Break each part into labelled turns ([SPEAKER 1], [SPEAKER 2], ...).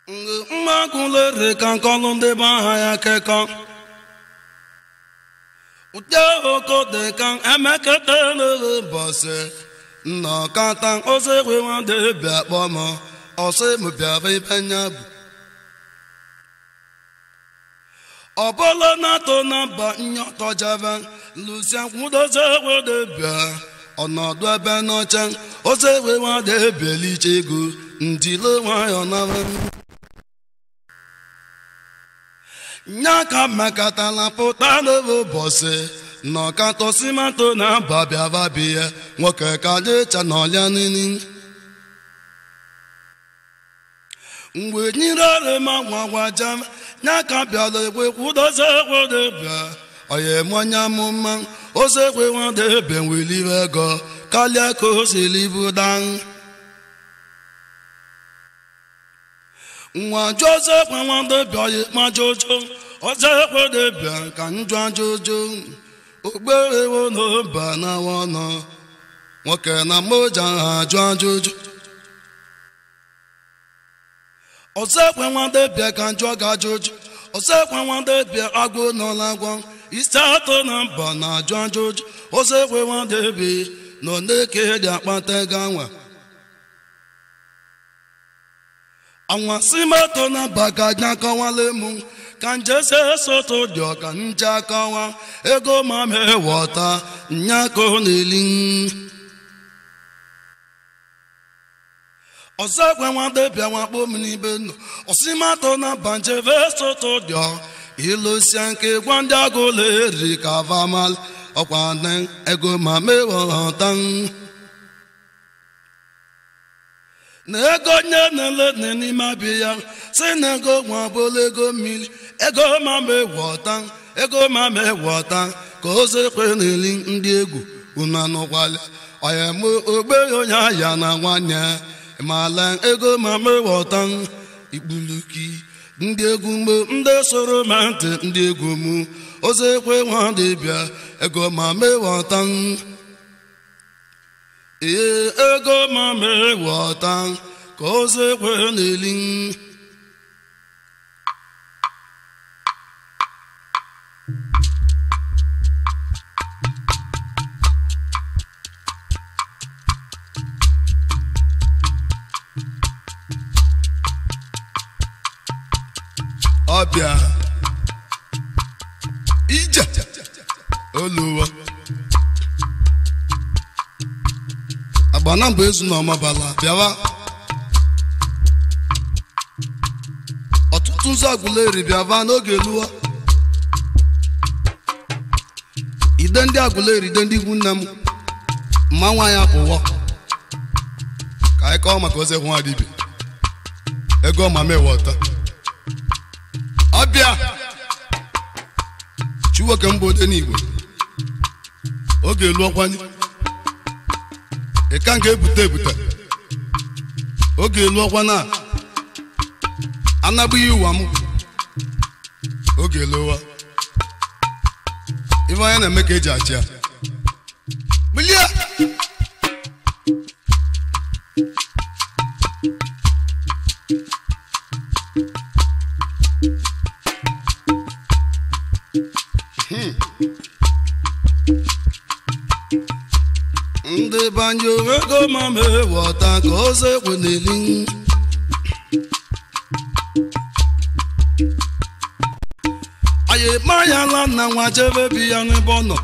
[SPEAKER 1] mmakwụlere ka nkọlụ ndị be aha ya kekọ ụdị oko dị ka emeketele bọsị nnọkọta ozi nwadị bịa kpọm ọsị m bịara ibe nya bụ ọbụla na-atọ na mba nyọtọjebe lusia kwudozie wede bịa ọnọdụ ebe n'ọcha ozi ewe nwadị beliche ego ndile nwayọ na nya ka mekatala pụta n'ebe ụbọchị nọkatọ simato na babiababiya nwoke ka dịcha n'ọlịa nini mgbe nyere ọrịma gwagwaja nya ka bịara ekwe kwudozie ekwede bịa ọya emonye amụma ozi ekwe nwada ebe nwelibe ego karịa ka o siri budan nwa joseph nwada bịa ịkpa jojo ọzọ ekwede bịa ka njọ ajojo okperewo n'oba na ọnụ nwoke na moja ha ajụ ajụjụ ọzọ ekwe nwada bịa ka njọ ga ajụjụ ọzọ ekwe nwada bịa agwụ n'ọla agwọ isi atọ na mba na ajụ ajụjụ ọzọ ekwe nwada bịa nọ n'eke dị akpata ego anwa anwasị moto na baga akọwala mụ ka njese soto dị ọka nje akọwa ego ma mewọta nyako n'eli ọzọ ekwe nwade bịa nwakpo m n'ibe nọ ọsịmato na banjeve soto dị ọ ilusia nke gwa ndị agụla eri ka vamal ọkwa ego ma mewọta na ego nye na-ele n'ime abịa ya si na ego nwa bụla ego mmiri ego ma mewọta ego ma mewọta ka ozekwe na-eli ndị egwu unu anụkwala ọya m ogbe onye ahịa na nwanyị mala ego ma mewọta ikpuluki ndị egwu mgbe ndị soro ma ntị ndị egwu m ozekwe nwa dịbịa ego ma mewọta ee ego ma mewọta ka ozi ekwe n'eli ọbịa ije oluwa agbana mgbe ezu na ọmabala bịawa ọtụtụ ụzọ agụleri bịava n'oge luwa ide ndị agụleri ide ndị ikwu nne m mma nwa ya pụwọ ka anyị kọọ maka ozi nwa dibia ego ma mewọta ọbịa chiwoke mba ode n'igwe oge luọkwanye ịka nga ebute ebute oge elu ọkwa na anagbughị ụwa m oge eluwa ife anya na-eme ka eji achị ya bilie ndị banjo ego ma mewọta ka ozi ekwe n'eli anyị mayala na nwa jebe bi ya n'ebe ọ nọ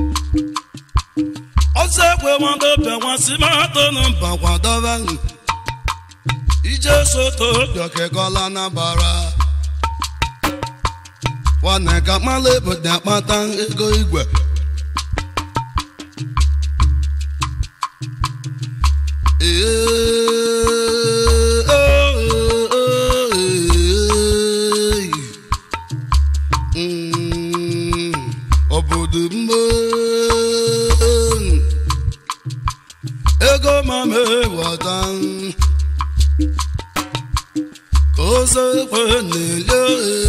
[SPEAKER 1] ọzọ ekwe nwadobe nwasị matọ na mba kwadobe ije soto bịọkekọla na bara nwanne ka mala ebodo akpata ego igwe obodo mma ego ma mewọta ka oze ekwe na-ele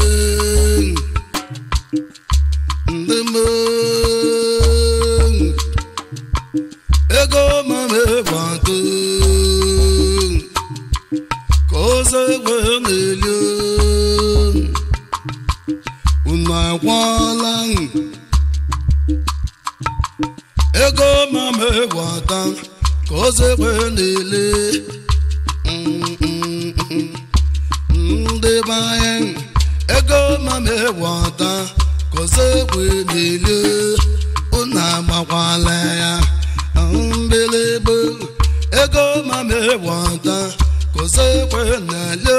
[SPEAKER 1] ndị mmụọ ego ma mewọta ka oze ekwe na-eli unu akwala ego mama ewata ka ozekwe na-ele ndị be anyị ego mama ewata ka ozekwe na-ele unu agbakwala ya mbilebe ego mama ewata ka ozekwe na-ele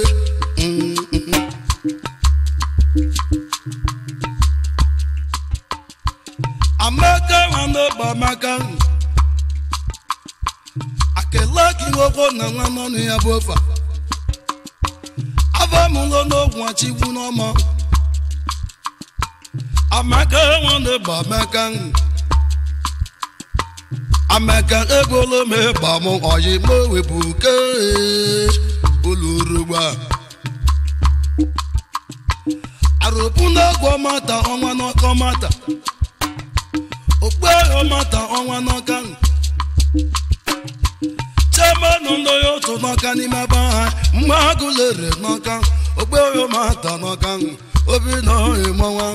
[SPEAKER 1] amaka nwanne bụ amaka akele gị nwoke na nwa n'ọnụ ya bụ ofe afọ mụlọ n'ogwu achigbu n'ọma amaka nwanne bụ amaka amaka egolo m ịgba m ọyị m wepụ ke olurugba arụpụ n'egwu ọmata ọnwa n'ọkọ mata okpe ọmata ọnwa n'ọka chairman ndị otu n'ọka n'ime ebe ha mma agụlere n'ọka okpe ọmata n'ọka obi na ịmọnwa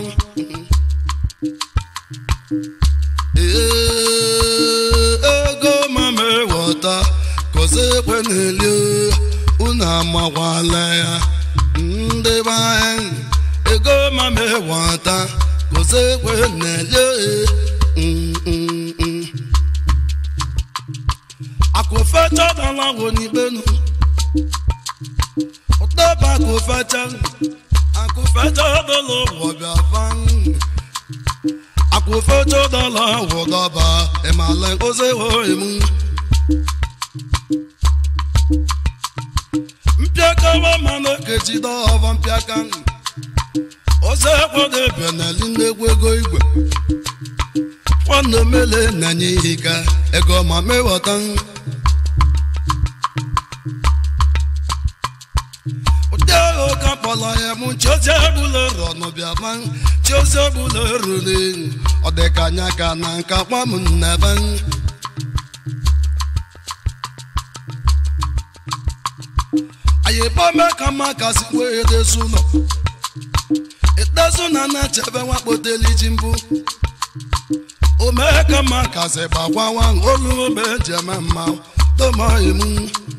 [SPEAKER 1] ego mama ewọta kozi ekwe n'eli unu amakwala ya ndị be anyị ego mama ewọta kozi ekwe n'eli akụfecha dala wo n'ibenu ụtaba akụfecha akụfecha dala wọbịa van akụfecha dala wọdọba ịmala oze oemu mpịakawa mana kejide ọva mpịaka oze kwado ebe na-eli nnegwu ego igwe nwanne mele na-enye ihe ka ego ma mewọta ụdị ahụ ka kpọrọ ya mụ chiozi egbula rọnụbịa ma chiozi egbula ruru ọ dị ka anya ka na nka kpa m nnebe anyị gbame ka mma kasị wee dezu ụlọ etezu na na-echebe nwakpoteli ji mbụ omeka mma kasị gbakwawa olu ome ji eme mma domaghị m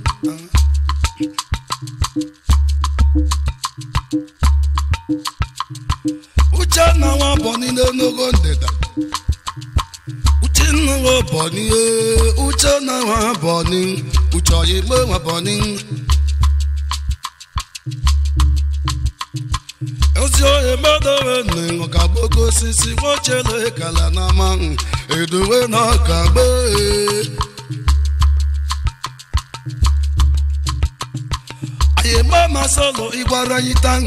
[SPEAKER 1] uche na nwa bọni n'onogo ndịda uche nna nwa bọni uche na nwa bọni uche oyigbo nwa bọni ozi ohe medowe nụ ka gboko osisi nwochele kala na ama edowe na ọka gbee anyị gba masalo ịgbara anyị tan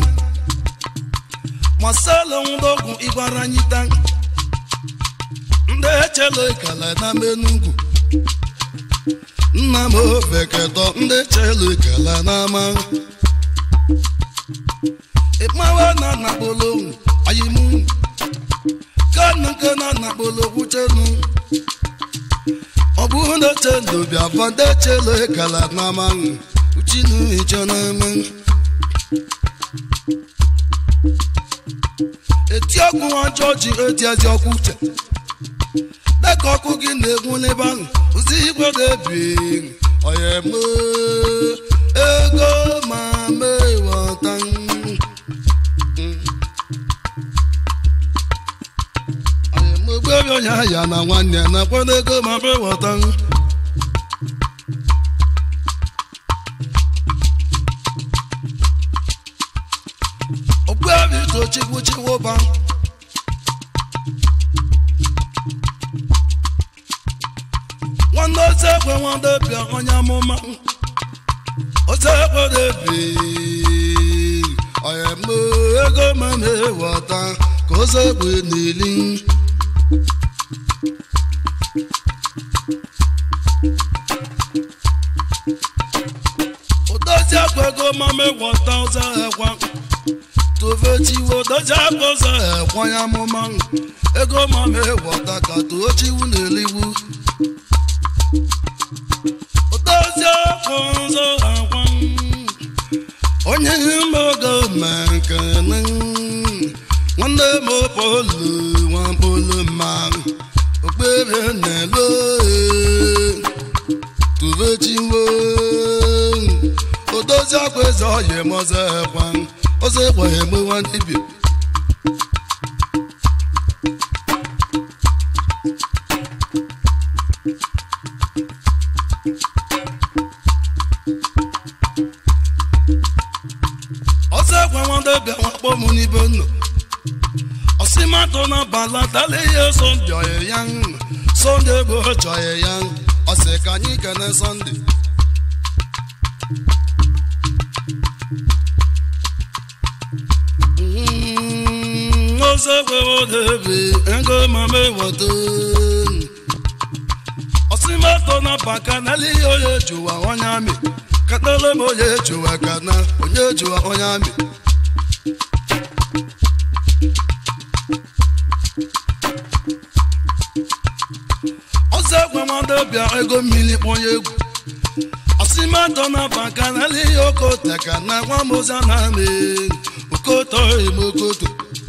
[SPEAKER 1] masalo ndọgwụ ịgbara anyị tan ndị echele kala na menugwu nna m ofeketọ ndị chele kala na ama ịkpawa na nakpolo ayimu kana nke na nakpolo kwuchenu ọ bụrụ na chendo bịa fọdụ chelo kala na ama uchinu icho na ama eti ọkụ ọjọọ ji eti ezi ọkụ uche dịka ọkụ gị na-egwu n'ebe ahụ ụzi igwe na-ebi ọya eme ego ma mewọta ogbebi onye ahịa na nwanne ya na-akwado ego ma mewọta ogbebi tochikwu chiwoba nwanne oze ekwe nwanne bịa onye amụma oze ekwe debi onye mụ ego ma na-eweta ka oze ekwe n'ili odozi akwa ego ma meweta oze ekwa tofechiwo dozi akwa oze ekwa onye amụma ego ma meweta ka tochiwu n'eligwu odozi akwa oze ekwa onye mmogo mekene nwanne m polu nwapolu ma okpere na-elo tuvechiwo odozi akwa eze ọya mọzọ ekwa ọzọ ekwa egbe nwandibia ọsọ ekwe nwande bịa nwakpọ m n'ibe nọ ọsịmatụ na balatala ihe sọnde ọyị ya sọnde bụ chọyị ya ọsị ka anyị kene sọnde Mm, ọsọ ekwe wodebe ego mama ewoto ọsịmatụ na bakanala ihe onye jụwa onye amị katala m onye jụwa kana onye jụwa onye amị ọzọ egwe mmadụ bịa ego mmiri kpọnye egwu ọsịmatọ na bakanala ihe okote ka na nwamoza na amị okoto emokoto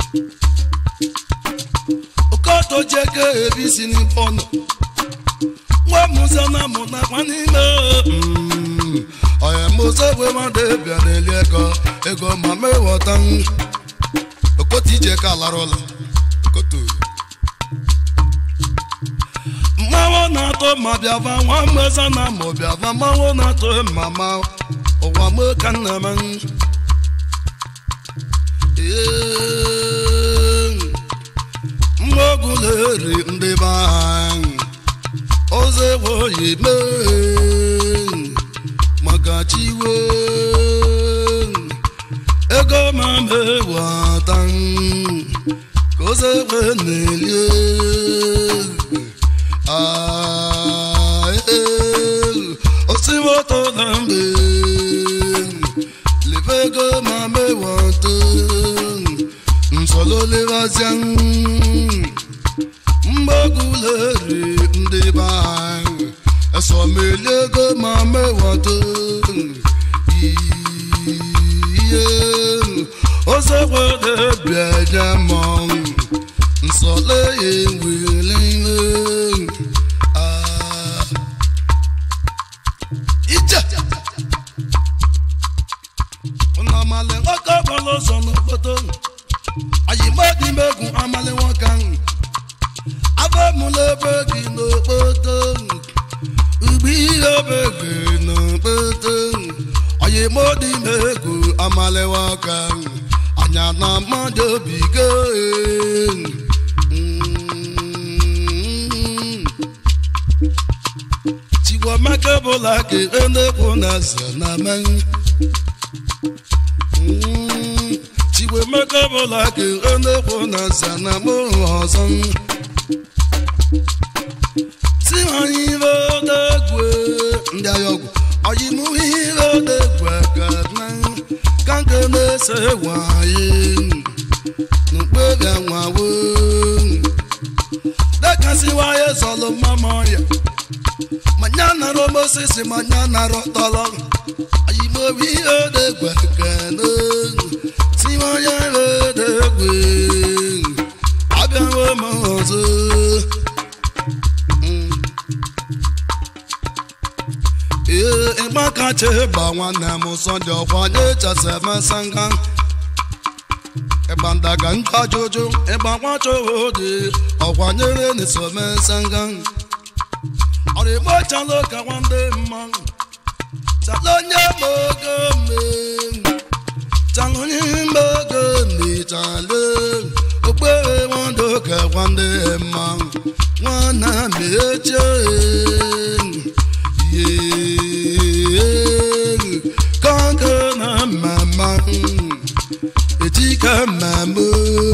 [SPEAKER 1] okoto jeke ebisi n'ịpọnọ nwa musa na mụ nakwa n'ime mm, ọya musa egwe mmadụ bịa n'eli ego ego ma mewọta okoto ije ka lara ụlọ okoto mmanwụ na-atọ ma bịava nwa mmeza na ma bịava mmanwụ na-atọ mama ụwa m ka nna m mmogụleri ndị be anyị ọzọ ewe oyi mee maka chiwe ego ma mewata ka ọzọ ewe na-elie osimoto na mbe levego ma mewata nsololevazia mgbaguleri ndị be anyị esomeliego ma mewata ihe ozekwedebịaja mmanwụ nsọle ya ewelele ije ụnamali nwoke gbara ụzọ n'okpoto ayimadi megwu amali nwoke ahụ abamụla ebe gị n'okpoto ugbo ihe ebe gị n'okpoto ayimadi megwu amali nwoke ahụ anya na mmadụ obi go chikwamaka bụla ka enekwu na eze na men chikwamaka bụla ka enekwu na eze na mụrụ ọzọ si anyị ibe odegwe ndị agha ọgwụ ọyịmụ ihe odegwe ka na ka nke na-ese nwanyị n'okpere nwawo dekasiwaye zọlụ mama ya manya nara omosisi manya nara tọlọ ayimobi odegwe kene tiwanye odegwe abịawo m ọzọ ee ịgba kacha ịgba nwanne m sọnde ọkwanye chasemesanga ịgba ndaga nta ajụjụ ịgba nwacha ode ọkwanyere n'isomesanga ọrịgbo chalo ka nwanne mmanwụ chalo onye ma ogo mme chalo onye ma ogo mme chalo okpere nwado ka nwanne mmanwụ nwana mechie kanka na mama etika mama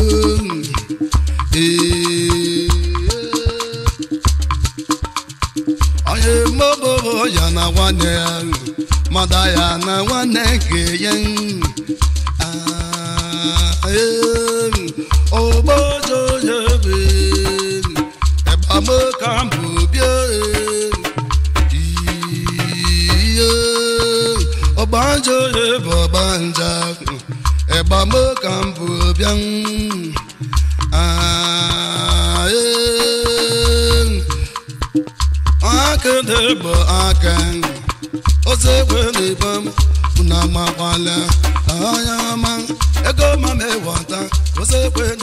[SPEAKER 1] onye mmobo ya na nwanne ya mada ya na nwanne nke ya ogbojo ya ebe ebamaka mbụ bịa ihe ọgbanje bụ ọgbanje ọcha ịgbamo ka m bụ bịa akịdị bụ aka ozi ekwe n'ebe m na makwala anya ọma ego ma m ewata ozi ekwe